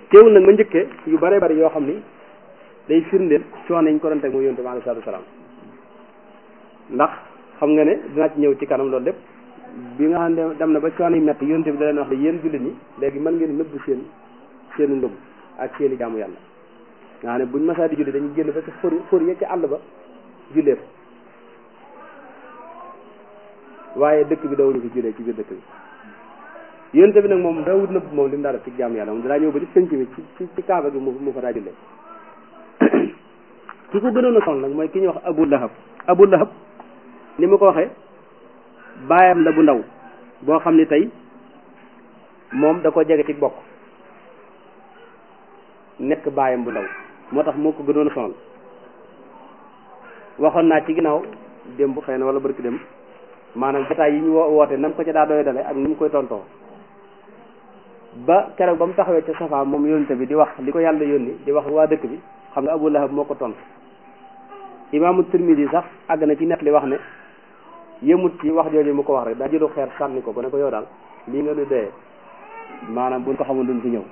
teewul nag ma njëkkee yu bare bari yoo xam ni day firndeel coono yi ñu ko doon teg mooy yonent bi alayhi salaatu salaam ndax xam nga ne dinaa ci ñëw ci kanam loolu lépp bi nga xam ne dem na ba coono yi metti yonent bi da leen wax ne yéen jullit ñi léegi mën ngeen nëbb seen seenu ngëm ak seen i jaamu yàlla nga xam ne buñ masaa di julli dañuy génn ba ci xur xur ya ci àll ba jullee fa waaye dëkk bi dawuñu ko jullee ci biir dëkk bi yonent bi nag moom dawut nëbb moom li mu daa def ci jaamu yàlla moom danaa ñëw ba ci penc mi ci ci kaaba gi mu mu fa daa jullee ki ko gënoon a sonal nag mooy ki ñuy wax Abu Lahab Abu Lahab ni ma ko waxee baayam la bu ndaw boo xam ne tey moom da ko jege ci bokk nekk baayam bu ndaw moo tax moo ko gënoon a sonal waxoon naa ci ginnaaw démb xëy na wala barki dem maanaam jotaay yi ñu woote nam ko ca daa doy dale ak ni mu koy tontoo ba keroog ba mu taxawee ca Safa moom yónnte bi di wax li ko yàlla yónni di wax waa dëkk bi xam nga Abu Lahab moo ko tontu imaamu Tirmidi sax àgg na ci net li wax ne yëmut ci wax jooju mu ko wax rek daa jëlu xeer sànni ko ko ne ko yow daal lii nga nu doyee maanaam buñ ko xamoon duñ fi ñëw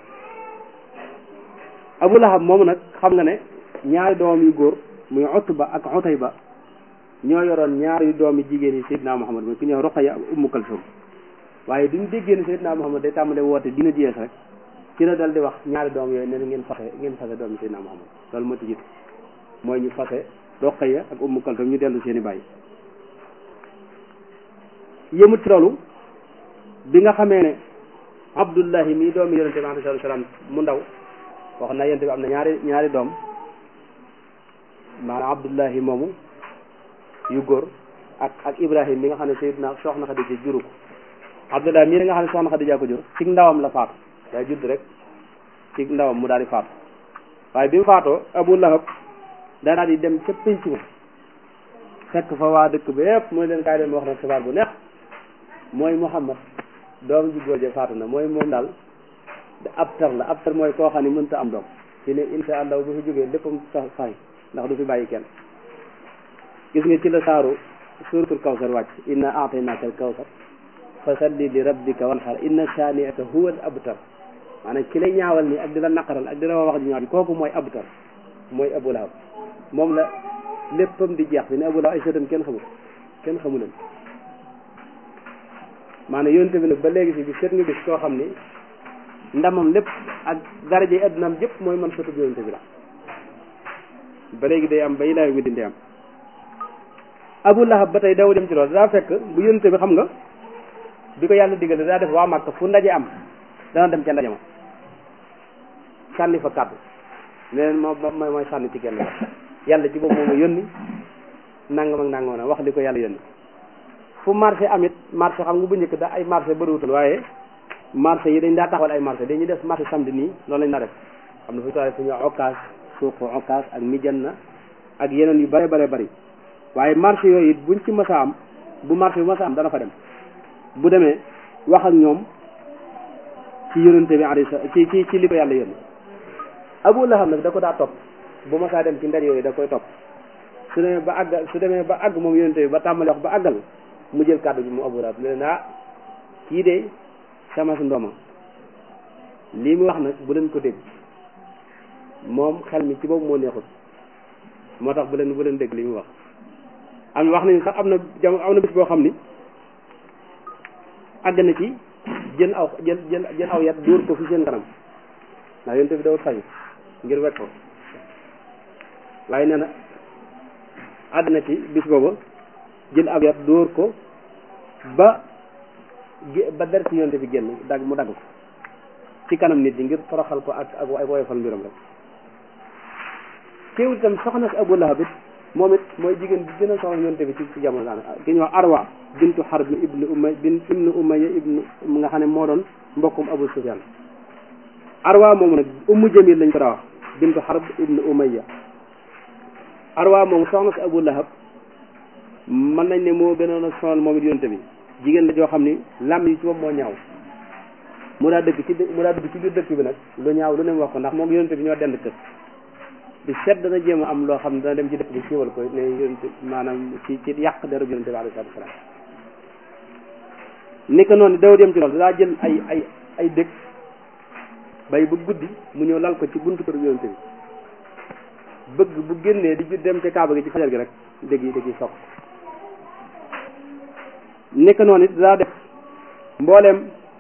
Abu Lahab moomu nag xam nga ne ñaari doom yu góor muy Utba ak Utayba ñoo yoroon ñaari doomi jigéen yi Seydina Muhammad mooy ku ñëw Ruqayya ak Ummu Kalsum waaye duñ déggee ne Seydina Muhammad day tàmbale woote dina jeex rek ci la dal di wax ñaari doom yooyu ne ngeen fase ngeen fase doomi Seydina Muhammad loolu moo ci jiitu mooy ñu fase Ruqayya ak Ummu Kalsum ñu dellu seen i bàyyi yëmut ci loolu bi nga xamee ne Abdullahi mii doomi yonente bi alayhi salaam mu ndaw wax na yonente bi am na ñaari ñaari doom maanaam Abdullahi moomu yu góor ak ak Ibrahim mi nga xam ne Seydina soxna Xadija juru ko Abdullahi mii nga xam ne soxna Xadija ko jur ci ndawam la faatu day judd rek ci ndawam mu daal di faatu waaye bi mu faatoo Abu Lahab daa daal di dem ca pénc ma fekk fa waa dëkk ba yëpp mooy leen kaay leen wax na xibaar bu neex mooy Muhammad doom ji góor ja faatu na mooy moom daal ab tar la ab tar mooy koo xam ne mënta am doom fi ne insha allah bu fi jógee léppam sax fay ndax du fi bàyyi kenn gis nga ci la saaru suratul kawsar wàcc inna aataynaka al kawsar fa salli li rabbika wanhar inna saani'aka huwa al abtar maanaam ki lay ñaawal nii ak di la naqaral ak di la wax di ñaaw kooku mooy abtar mooy Abu Lahab moom la léppam di jeex fi ne Abu Lahab ay sëtam kenn xamul kenn xamu leen maanaam yonte bi nag ba léegi si bi seet nga gis koo xam ni ndamam lépp ak daraje addunaam yëpp mooy man sëtub yonte bi la ba léegi day am ba ilaahi wi dindi am Abu Lahab ba tey daw dem ci loolu daa fekk bu yonte bi xam nga bi ko yàlla digal daa def waa Màkka fu ndaje am dana dem ca ndaje ma sànni fa kàddu leneen moo mooy mooy sànni ci kenn yàlla ci boobu moom a yónni nangam ak nangam na wax li ko yàlla yónni fu marché amit marché xam nga bu njëkk da ay marché bëriwutul waaye marché yi dañ daa taxawal ay marché dañuy def marché samedi nii loolu lañ daa def xam na fu toile fu ñu occas suuqu occas ak mijanna ak yeneen yu bare bare bari waaye marché yooyu it buñ ci masa am bu marché bu masa am dana fa dem bu demee wax ak ñoom ci yonente bi alayhi ci ci ci li ko yàlla yónni Abu Lahab nag da ko daa topp bu ma saa dem ci ndar yooyu da koy topp su demee ba àgg su demee ba àgg moom yonente bi ba tàmbali wax ba àggal mu jël kàddu bi mu Abu Lahab ne ah kii de sama su ndooma lii mu wax nag bu leen ko dégg moom xel mi ci boobu moo neexut moo tax bu leen bu leen dégg li mu wax am wax nañu sax am na jam am na bis boo xam ni àgg na ci jël aw jël jël jël aw yat dóor ko fi seen kanam ndax yonte bi dawut fayu ngir wekk ko waaye nee na àgg na ci bis booba jël aw yat dóor ko ba ba der ci yonte bi génn dagg mu dagg ko ci kanam nit ñi ngir toroxal ko ak ak ay woyofal mbiram rek teewul itam soxna si Abu Lahab it moom it mooy jigéen bi gën a soxla yonte bi ci ci jamono daana ki ñuy wax Arwa bintu Harb ibnu Umay bin ibnu Umayya ibnu nga xam ne moo doon mbokkum Abu Sufyan Arwa moomu nag Ummu Jamil lañ ko daa wax bintu Harb ibnu Umayya Arwa moomu soxna si Abu Lahab mën nañ ne moo gënoon a sonal moom it yonte bi jigéen la joo xam ni lam yi ci moom moo ñaaw mu daa dëkk ci mu daa dëkk ci biir dëkk bi nag lu ñaaw lu ne mu wax ko ndax moom yonte bi ñoo dend kër di seet dana jéem a am loo xam ne dana dem ci dëkk bi siiwal ko ne yonte maanaam ci ci yàq deru yonte bi alayhi salaatu wasalaam ni ko noonu daw dem ci loolu daa jël ay ay ay dëkk bay ba guddi mu ñëw lal ko ci buntu kër yonente bi bëgg bu génnee di dem ci kaaba gi ci fajar gi rek dégg yi dégg yi soq nekk noonu it daa def mbooleem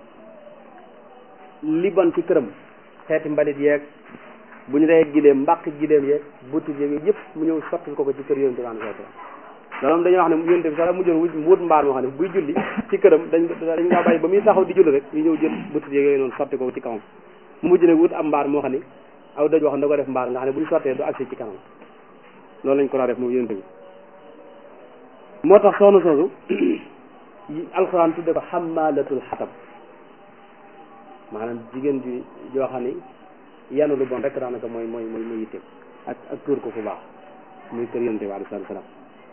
li bon ci këram xeeti mbalit yeeg bu ñu reyee gileem mbàq gileem yeeg butit yeeg yooyu yëpp mu ñëw sotti ko ko ci kër yonente bi sallallahu alayhi wasallam loolu moom dañuy wax ne yonente bi sax mu jël wut mbaar moo xam ne buy julli ci këram dañ dañ ngaa bàyyi ba muy taxaw di julli rek ñu ñëw jël butit yeeg yooyu noonu sotti ko ci kawam mu mujj ne wut am mbaar moo xam ne aw daj wax da ko def mbaar nga xam ne buñ sottee du agsi ci kanam loolu lañ ko daa def moom yonente bi moo tax soxna soosu alxuraan tudde ko xamalatul xatab maanaam jigéen ji joo xam ni yanu lu bon rek daanaka mooy mooy mooy muy yitte ak ak tuur ko fu baax muy kër yonente bi alayhi salaatu salaam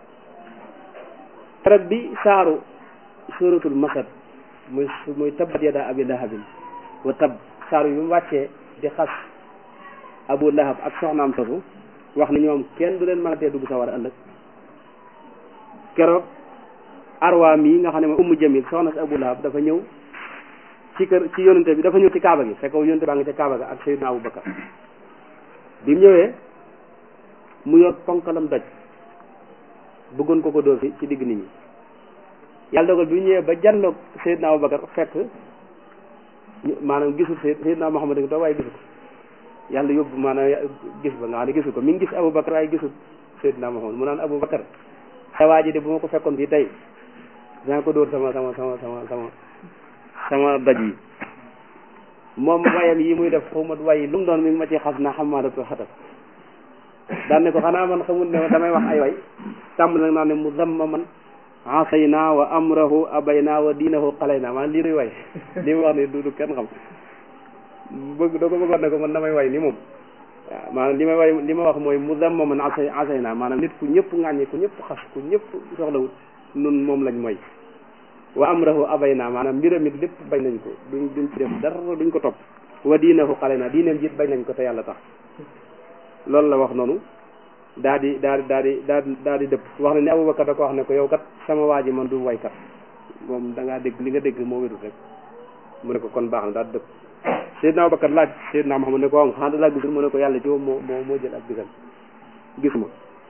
keroog bi saaru suratul masad muy muy tabbat yada abi lahabin wa tab saaru yi mu wàccee di xas abu lahab ak soxnaam soosu wax ni ñoom kenn du leen mën a tee dugg sa war a ëllëg keroog arwa mii nga xam ne mooy ummu jamil soxna si abu lahab dafa ñëw ci kër ci yonente bi dafa ñëw ci kaaba gi fekk yonente baa ngi ca kaaba ga ak sayyidina abu bakar bi mu ñëwee mu yor ponkalam doj bëggoon ko ko dóor fi ci digg nit ñi yàlla dogal bi mu ñëwee ba janloog sayyidina abu bakar fekk maanaam gisul sayyidina muhammad ngi toog waaye gisu ko yàlla yóbbu maanaam gis ba nga xam ne gisu ko mi ngi gis abu bakar waaye gisul sayyidina muhammad mu naan abu bakar sa waa ji de bu ma ko fekkoon fii tey dinaa ko dóor sama sama sama sama sama sama doj yi moom wayam yi muy def xawma way lu mu doon mi ngi ma ci xas na xamaalatul xatab daan ne ko xanaa man xamul ne damay wax ay way tàmm nag naa ne mu zamma man asayna wa amrahu abayna wa diinahu xalayna maanaam lii nuy way li mu wax ne du du kenn xam bëgg doo ko bëggoon ne ko man damay way ni moom waaw maanaam li may way li ma wax mooy mu zamma man asay asayna maanaam nit ku ñëpp ŋàññi ku ñëpp xas ku ñëpp soxlawut nun moom lañ mooy wa amrahu abayna maanaam mbiram it lépp bañ nañ ko duñ duñ ci def dara duñ ko topp wa diinahu xalayna diineem jiit bañ nañ ko te yàlla tax loolu la wax noonu daa di daa di daa di daa daa di dëpp wax na ne Abubakar da ko wax ne ko yow kat sama waa ji man du waykat moom da ngaa dégg li nga dégg moo wérul rek mu ne ko kon baax na daa di dëpp Seydina Abubakar laaj Seydina Muhammad ne ko am xanaa da laa gisul mu ne ko yàlla ci moom moo moo moo jël ak gisal gisuma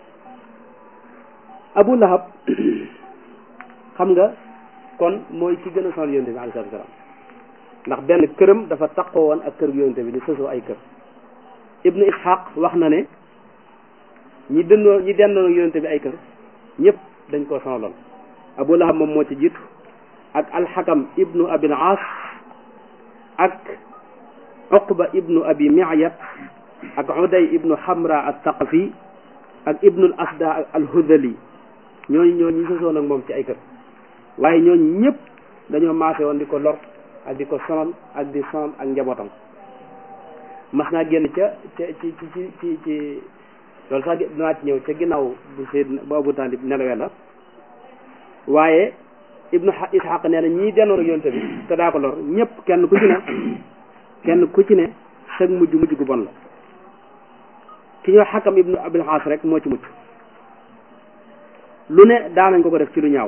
Abu Lahab xam nga kon mooy ki gën a sonal yonte bi alayhi salaatu salaam ndax benn këram dafa taqoo woon ak kër yonte bi di sosoo ay kër ibnu ishaq wax na ne ñi dëndoo ñi dendoon ak yonte bi ay kër ñëpp dañ koo sonaloon abu lahab moom moo ci jiitu ak alxakam ibnu abil aas ak uqba ibnu abi mi'yat ak uday ibnu hamra al thaqafi ak ibnu al asda al hudali ñooñu ñooñu ñi sosoon ak moom ci ay kër waaye ñooñu ñëpp dañoo maase woon di ko lor ak di ko sonal ak di sonal ak njabootam mas naa génn ca ca ci ci ci ci ci loolu sax dinaa ci ñëw ca ginnaaw bu seyd bu abu taalib nelawee la waaye ibnu ishaq nee na ñii denoon ak yonte bi te daa ko lor ñëpp kenn ku ci ne kenn ku ci ne sag mujj mujj gu bon la ki ñoo xakam ibnu abil xaas rek moo ci mucc lu ne daanañ ko ko def ci lu ñaaw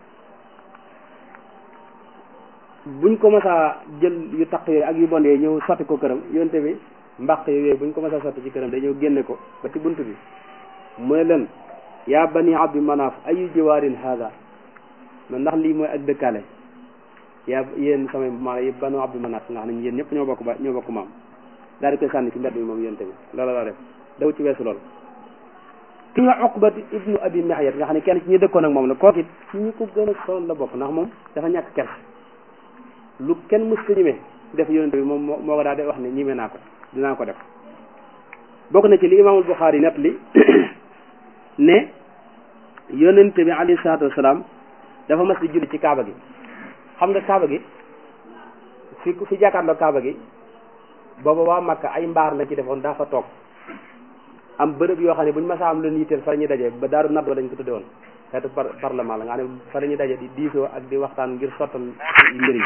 buñ ko mësaa jël yu taq yooyu ak yu bon yooyu ñëw sotti ko këram yonte bi mbaq yooyu buñ ko mësaa sotti ci këram dañoo génne ko ba ci bunt bi mu ne leen yaa bani abdi manaaf ayu jiwaarin haada man ndax lii mooy ak dëkkaale yaa yéen samay maanaam yëpp banu abdi manaaf nga xam ne yéen ñëpp ñoo bokk ba ñoo bokk maam daal di koy sànni ci mbedd bi moom yonte bi loola la def daw ci weesu loolu ki nga Uqbat ibnu abi Mi'yat nga xam ne kenn ci ñi dëkkoon ak moom la kooku it ci ñi ko gën a sonal la bokk ndax moom dafa ñàkk kers lu kenn mës ta ñime def yonente bi moom moo moo ko daal di wax ne ñime naa ko dinaa ko def bokk na ci li imaamul Buxaari net li ne yonente bi alayhi salaatu wasalaam dafa mas di julli ci kaaba gi xam nga kaaba gi fi fi jàkkaarloo kaaba gi booba waa Makka ay mbaar la ci defoon daa fa toog am bërëb yoo xam ne bu ñu masaa am leen yitteel fa la ñuy daje ba daaru nadwa lañ ko tudde woon xeetu par parlement la nga xam ne fa la ñuy daje di diisoo ak di waxtaan ngir sottal mbir yi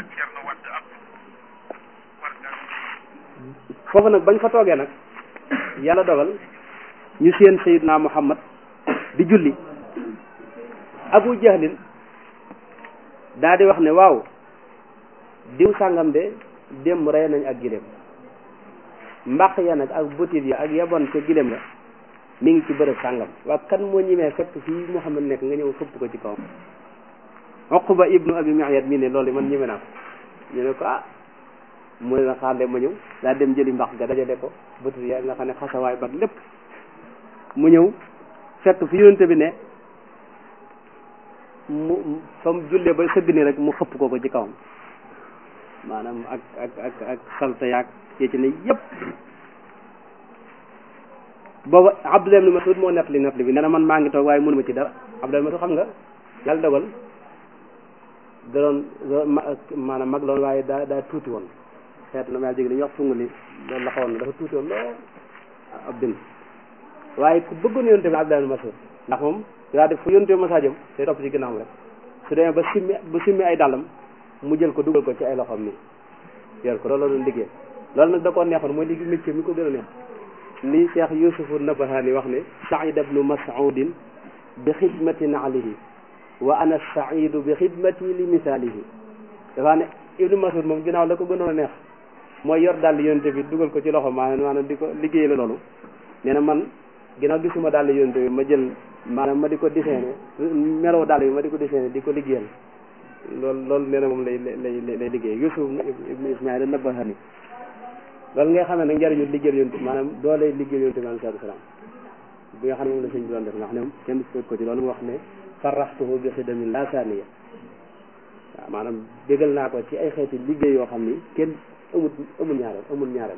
foofu nag bañ fa toogee nag yàlla dogal ñu seen sayidna muhammad di julli abu jahlin daa di wax ne waaw diw sàngam de démb rey nañ ak gileem mbaq ya nag ak butit ya ak yabon ca gilem la mi ngi ci bërëb sàngam waa kan moo ñimee fekk fii Muhammad nekk nga ñëw xëpp ko ci kawam Uqba ibnu abi Mu'ayt mii ne loolu man ñime naa ko ñu ne ko ah mu ne la xaar ma ñëw daa dem jëli mbaq ga dajale ko butit ya nga xam ne xasawaay bak lépp mu ñëw fekk fi yonente bi ne mu fa mu jullee ba sëgg ni rek mu xëpp ko ko ci kawam maanaam ak ak ak ak salta yaag yee ci ne yëpp booba Abdullah ibn Mas'ud moo nettali nettali bi nee na man maa ngi toog waaye mënuma ci dara Abdullah ibn Mas'ud xam nga yàlla dogal da doon maanaam mag loon waaye daa daa tuuti woon xeetu na ma jég li ñuy wax fungu li loolu la xawoon dafa tuuti woon lool ab bind waaye ku bëggoon yonte bi Abdullah ibn Mas'ud ndax moom daa def fu yonte masaa jëm day topp ci ginnaawam rek su demee ba simmi ba simmi ay dàllam mu jël ko dugal ko ci ay loxoom nii yor ko loolu la doon liggéey loolu nag da koo neexoon mooy liggéey métier mi ko gën a neex li Cheikh Yusufu Nabahani wax ne Saïd ibnu Mas'udin bi xidmatin alayhi wa ana saidu bi xidmati li misaalihi dafa ne ibnu Mas'ud moom ginnaaw la ko gënoon a neex mooy yor dàll yonte bi dugal ko ci loxo maanaam maanaam di ko liggéey la loolu nee na man ginnaaw gisuma dàll yonte bi ma jël maanaam ma di ko dessiné meloo dàll bi ma di ko dessiné di ko liggéeyal loolu loolu nee na moom lay lay lay liggéey Yusuf ibnu Ismaïl Nabahani loolu nga xam ne nag njëriñu liggéeyal yonte maanaam doole liggéeyal yonte bi alayhi salaatu salaam bi nga xam ne moom la sëñ bi doon def ndax ñoom kenn fekk ko ci loolu mu wax ne faraxtuhu bi xidamin la saaniya waaw maanaam bégal naa ko ci ay xeeti liggéey yoo xam ni kenn amul amul ñaareel amul ñaareel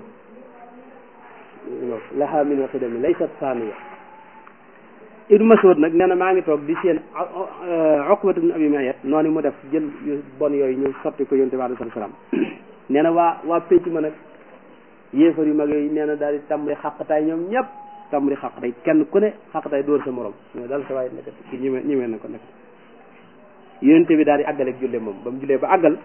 laha min xidamin laysat saaniya Ibnu Mas'ud nag nee na maa ngi toog di seen Uqbatu ibn Abi Mu'ayt noonu mu def jël yu bon yooyu ñu sotti ko yonte bi alayhi salaam nee na waa waa pénc ma nag yéefar yu mag yooyu nee na daal di tàmbali xàqtaay ñoom ñëpp tàmbali xàqtaay kenn ku ne xàqtaay dóor sa morom ñoo dal sa waaye nekk ki ñime ñimee na ko nekk yonte bi daal di àggale ak julle moom ba mu jullee ba àggal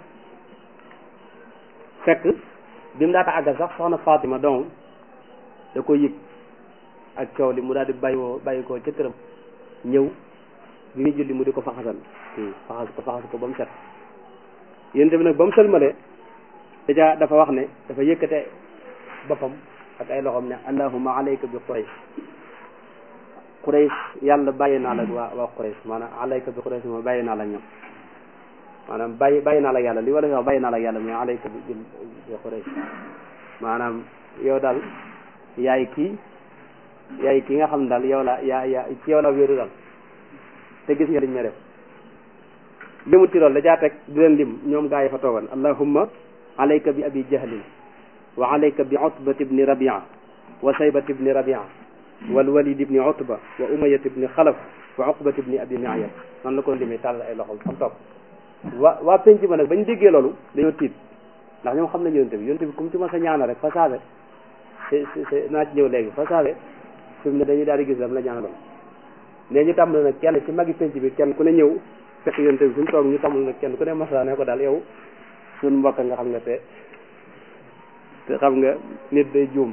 fekk bi mu daata àggal sax soxna Fatima doomam da ko yëg ak coow li mu daal di bàyyi woo bàyyi ko ca këram ñëw bi muy julli mu di ko faxasal faxas ko faxas ko ba mu set yonte bi nag ba mu sëlmalee dèjà dafa wax ne dafa yëkkate boppam ak ay loxoom ne allahumma alayka bi quraysh quraysh yàlla bàyyi naa la waa waa quraysh maanaam alayka bi quraysh moom bàyyi naa la ñoom maanaam bàyyi bàyyi naa la yàlla li wala wax bàyyi naa la yàlla mais alayka bi bi quraysh maanaam yow daal yaay kii yaay kii nga xam ne daal yow la yaa yaa ci yow la wéeru daal te gis nga liñ ma def limu ci loolu da caa teg di leen lim ñoom gaa yi fa toogoon allahumma alayka bi abi jahlin wa alayka bi utbat ibni rabia wa saybat ibni rabia wal walid ibni utba wa umayat ibni xalaf wa uqbat ibni abi mu'ayt noonu la ko limee tàll ay loxo xam toog waa waa penc ba nag bañ déggee loolu dañoo tiit ndax ñoom xam nañ yonte bi yonte bi comme ci ma sa ñaana rek fa saabe c'est c'est naa ci ñëw léegi fa saabe fi mu ne dañuy daal di gis lam la ñaanaloon mais ñu tàmbali nag kenn ci magi penc bi kenn ku ne ñëw fekk yonte bi fi mu toog ñu tàmbali nag kenn ku ne masa ne ko daal yow suñ mbokk nga xam nga te te xam nga nit day juum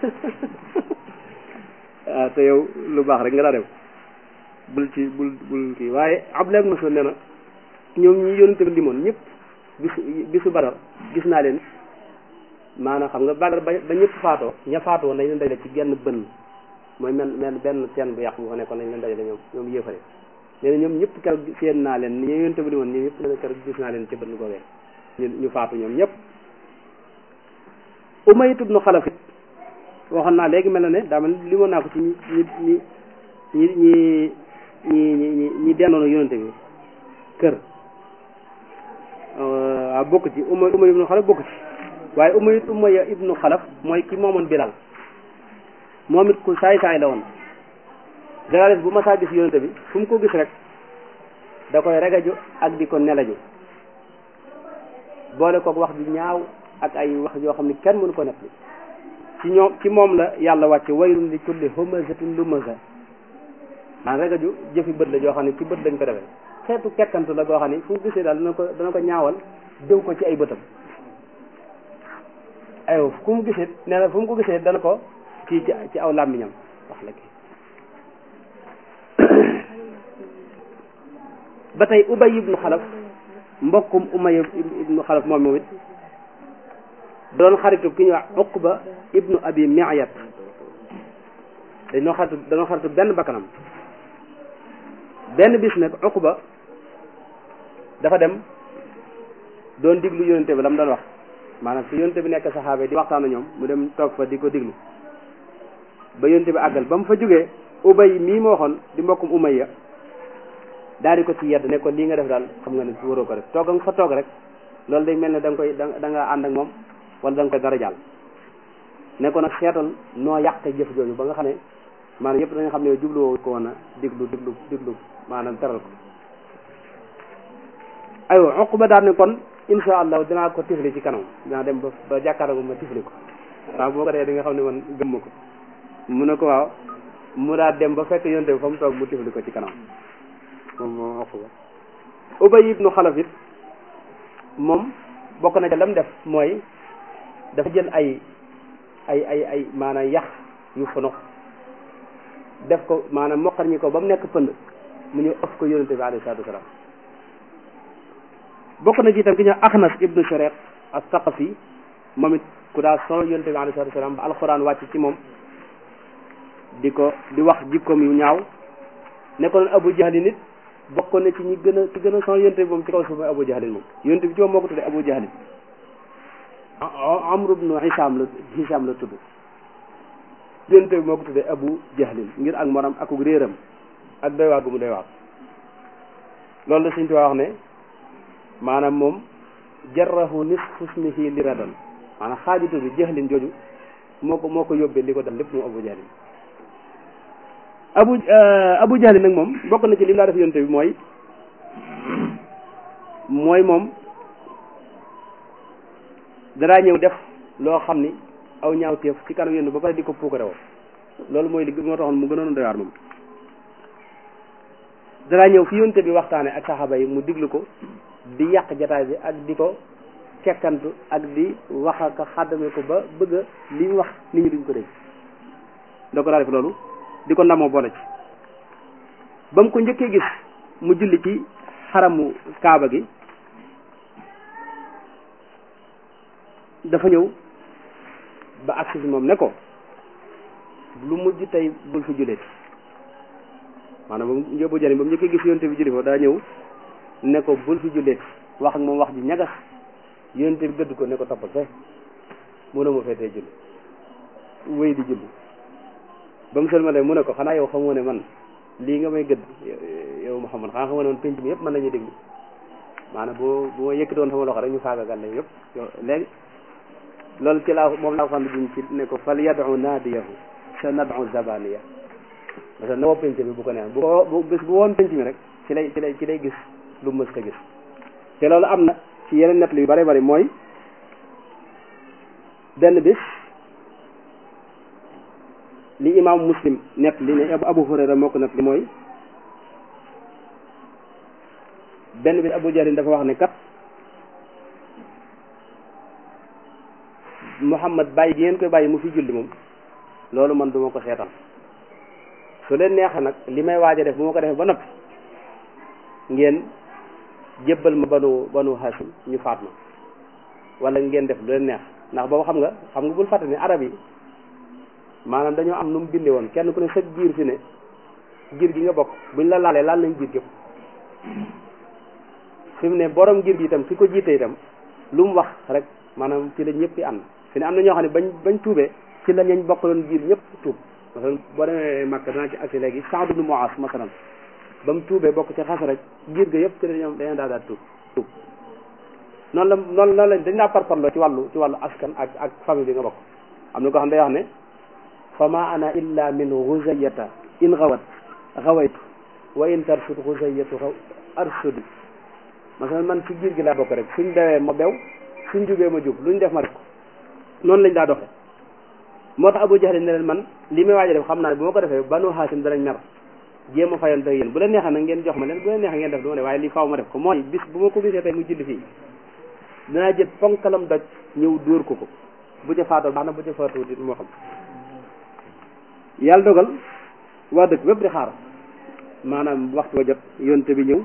ah te yow lu baax rek nga daa def bul ci bul bul kii waaye Abdullah ibn Mas'ud nee na ñoom ñi yonente bi limoon ñëpp bisu bisu Badar gis naa leen maanaam xam nga Badar ba ba ñëpp faatoo ña faatoo woon dañ leen dajale ci genn bënn mooy mel mel benn teen bu yàqu bu fa nekkoon dañ leen dajale ñoom ñoom yéefare nee na ñoom ñëpp keroog seen naa leen ni ñu yonente bi limoon ñoom ñëpp nee na keroog gis naa leen ci bënn googee ñu ñu faatu ñoom ñëpp Umayya ibnu Xalaf it waxoon naa léegi mel na ne daa mel limoon naa ko ci ñi ñi ñi ñi ñi ñi ñi ñi dendoon yonente bi kër waaw bokk ci Umay Umay ibnu Xalaf bokk ci waaye Umay Umayya ibnu Xalaf mooy ki moomoon Bilal moom it ku saay saay la woon généralis bu ma saa gis yonente bi fu mu ko gis rek da koy regaju ak di ko nelaju boole kook wax ju ñaaw ak ay wax yoo xam ne kenn mënu ko nekk ci ñoom ci moom la yàlla wàcce wayrun li kulli humazatin lumaza man regaju jëfi bët la joo xam ne ci bët lañ ko defee xeetu kekkantu la goo xam ne fu mu gisee daal dana ko dana ko ñaawal dëw ko ci ay bëtam aywa fu mu gisee nee na fu mu ko gisee dana ko kii ci ci aw làmmiñam wax la kii ba tey ubay ibnu xalaf mbokkum umay ibnu xalaf moom moom it doon xaritu ki ñuy wax Uqba ibnu Abi Mi'yat dañoo xaritu dañoo xaritu benn bakkanam benn bis nag Uqba dafa dem doon diglu yonente bi la mu doon wax maanaam fi yonente bi nekk saxaaba di waxtaan ñoom mu dem toog fa di ko diglu ba yonente bi àggal ba mu fa jógee ubay mii ma waxoon di mbokkum umayya daal di ko ci yedd ne ko lii nga def daal xam nga ne waroo ko def toog nga fa toog rek loolu day mel ne da nga koy da nga ànd ak moom wala da nga koy dara jàll ne ko nag seetal noo yàq jëf jooju ba nga xam ne maanaam yëpp dañu xam ne jubluwoo ko woon a diglu diglu diglu maanaam teral ko aywa Uqba daal ne kon insha allah dinaa ko tifli ci kanam dinaa dem ba ba jàkkaarloo ma tifli ko waaw boo ko defee di nga xam ne man gëm ma ko mu ne ko waaw mu daal dem ba fekk yonte bi fa mu toog mu tifli ko ci kanam moom moom Uqba Ubay ibnu Xalaf it moom bokk na ca lam def mooy dafa jël ay ay ay ay maanaam yax yu fonox def ko maanaam moqar ñi ko ba mu nekk pënd mu ñëw ëf ko yonente bi alayhi salaatu wasalaam bokk na ci itam ki ñëw Axnas ibnu Shariq as-Saqafi moom it ku daa sonal yonente bi alayhi salaatu wasalaam ba alxuraan wàcc ci moom di ko di wax jikkoom yu ñaaw nekkoon Abu Jahli nit bokkoon na ci ñi gën a ci gën a sonal yonente bi moom ci kaw suuf mooy Abu Jahli moom yonente bi ci moom moo ko tuddee Abu Jahli Amr ibnu Hisam la Hisam la tudd yonente bi moo ko tuddee Abu Jahlin ngir ak moram akuk réeram ak doy waar gu mu doy waar loolu la Sëñ Tuubaa wax ne maanaam moom jarrahu nisfu ismihi li radan maanaam xaajitu bi jahlin jooju moo ko moo ko yóbbee li ko dal lépp moom abu jahlin abu abu jahlin nag moom bokk na ci li mu daa def yonte bi mooy mooy moom danaa ñëw def loo xam ni aw ñaaw teef ci kanam yéen ba pare di ko puukare woo loolu mooy li moo taxoon mu gënoon doy waar moom danaa ñëw fi yonte bi waxtaane ak saxaaba yi mu diglu ko di yàq jataay bi ak di ko kekkantu ak di wax ak xàddame ko ba bëgg a li ñu wax nit ñi duñ ko dégg da ko daa def loolu di ko ndamoo boole ci ba mu ko njëkkee gis mu julli ci xaramu kaaba gi dafa ñëw ba agsi si moom ne ko lu mujj tey bul fi julleeti maanaam ba mu njëbbu jëriñ ba mu njëkkee gis yonte bi julli fa daa ñëw ne ko bul fi julleeti wax ak moom wax ji ñagas yonte bi gëdd ko ne ko toppal fe mu ne ma feetee julli wéy di julli ba mu sëlmalee mu ne ko xanaa yow xamoo ne man lii nga may gëdd yow Muhammad xanaa xamoo ne man penc mi yëpp mën nañu déglu maanaam boo bu ma yëkkatoon sama loxo rek ñu faagagal la yëpp yow léegi loolu ci laa moom laa xam ne ci ne ko fal yadu naadiyahu sa nadu zabaniya parce que na woo penc mi bu ko neex bu ko bu bis bu woon penc mi rek ci lay ci lay ci lay gis lu mës ta gis te loolu am na ci yeneen nett yu bari bari mooy benn bis li imam muslim nett li ne abu hurayra moo ko nett li mooy benn bis abu jahlin dafa wax ne kat muhammad bàyyi gi ngeen koy bàyyi mu fi julli moom loolu man duma ko seetal su leen neexee nag li may waaj a def bu ma ko defee ba noppi ngeen jébbal ma banu banu hashim ñu faat ma wala ngeen def lu leen neex ndax boobu xam nga xam nga bul fàtte ne arab yi maanaam dañoo am nu mu bindee woon kenn ku ne sa giir fi ne giir gi nga bokk buñ la laalee laal nañ giir gépp fi mu ne borom giir gi itam ki ko jiite itam lu mu wax rek maanaam ci la ñëpp di ànd fi ne am na ñoo xam ne bañ bañ tuubee ci la ñañ bokkaloon giir ñëpp tuub masalan boo demee Makka danaa ci agsi léegi Saad ibn Muaz masalan ba mu tuubee bokk ci xas rek giir ga yëpp ci la ñoom dañoo daal daal tuub tuub noonu la noonu noonu la dañ laa parparloo ci wàllu ci wàllu askan ak ak famille bi nga bokk am na ko xam ne day wax ne fa ma ana illa min xuzayata in xawat xawaytu wa in tarsud xuzayatu xaw arsudi masalan man ci giir gi laa bokk rek suñ dewee ma bew suñ jubee ma jub luñ def ma def ko noonu lañ daa doxe moo tax Abu Jahl ne leen man li may waaj a def xam naa ne bu ma ko defee banu Haasim danañ mer jéem a fayante yéen bu leen neexee nag ngeen jox ma leen bu leen neexee ngeen def du ma ne waaye lii faaw ma def ko mooy bis bu ma ko gisee tey mu julli fii danaa jël ponkalam doj ñëw dóor ko ko bu ca faatoo baax na bu ca faatoo dit moo xam yàlla dogal waa dëkk bépp di xaar maanaam waxtu wa jot yonte bi ñëw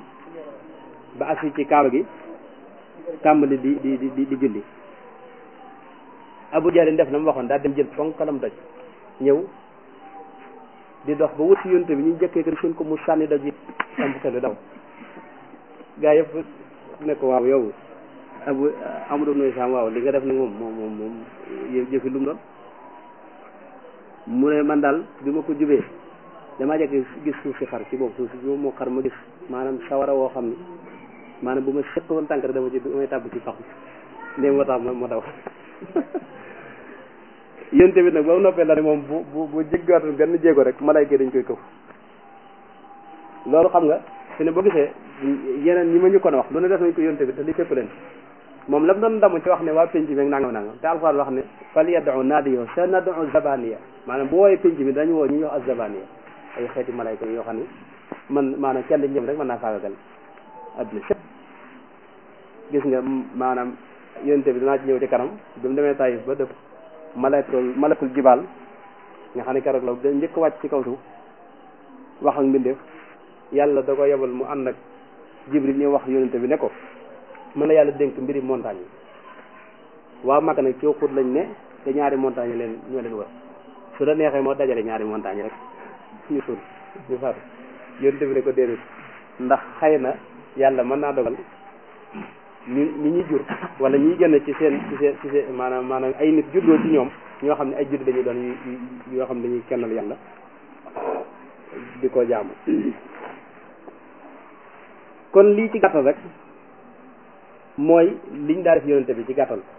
ba agsi ci kaaba gi tàmbali di di di di julli Abu Jahl def na mu waxoon daal dem jël ponkalam doj ñëw di dox ba wut si yonte bi ñu jëkkee ko suñ ko mu sànni doj yi am xel bi daw gaa yëpp ne ko waaw yow abu amado noy sam waaw li nga def ni moom moom moom moom jëfi lu mu doon mu ne man daal bi ma ko jubee damaa jekk gis suuf si xar ci boobu suuf si moo xar ma gis maanaam sawara woo xam ni maanaam bu ma sëq woon tànk dama ci damay tàbb ci pax ndéem moo tax ma daw yéen tamit nag ba mu noppee la ne moom bu bu bu jéggaatoon benn jéego rek malayka dañ koy këf loolu xam nga fi ne boo gisee yeneen ñi ma ñu kon wax lu ne def nañ ko yónte bi te li fépp leen moom la mu doon damu ci wax ne waa penc bi nangam nangam te alxuraan wax ne fal yad'u naadiyo sa nad'u zabaniya maanaam bu wooyee penc bi dañu woo ñu ñuy wax az-zabaniya ay xeeti malayka yoo xam ne man maanaam kenn ñëm rek mën naa faagagal adduna sépp gis nga maanaam yónte bi dinaa ci ñëw ci kanam bi mu demee Taïf ba dëpp malakul malakul jibaal nga xam ne keroog la da njëkk wàcc ci kaw suuf wax ak mbindeef yàlla da ko yebal mu ànd ak jibril ñu wax yonente bi ne ko mën la yàlla dénk mbiri montagne yi waaw mag nag ci xut lañ ne te ñaari montagne leen ñoo leen wër su la neexee moo dajale ñaari montagne rek ñu suul ñu faatu yonente bi ne ko déedéet ndax xëy na yàlla mën naa dogal ñu ñi ñuy jur wala ñuy génn ci seen ci seen ci seen maanaam maanaam ay nit juddoo ci ñoom ñoo xam ne ay judd dañuy doon yu yoo xam ne dañuy kennal yàlla di ko jaamu kon lii ci gàttal rek mooy liñ daa def yonente bi ci gàttal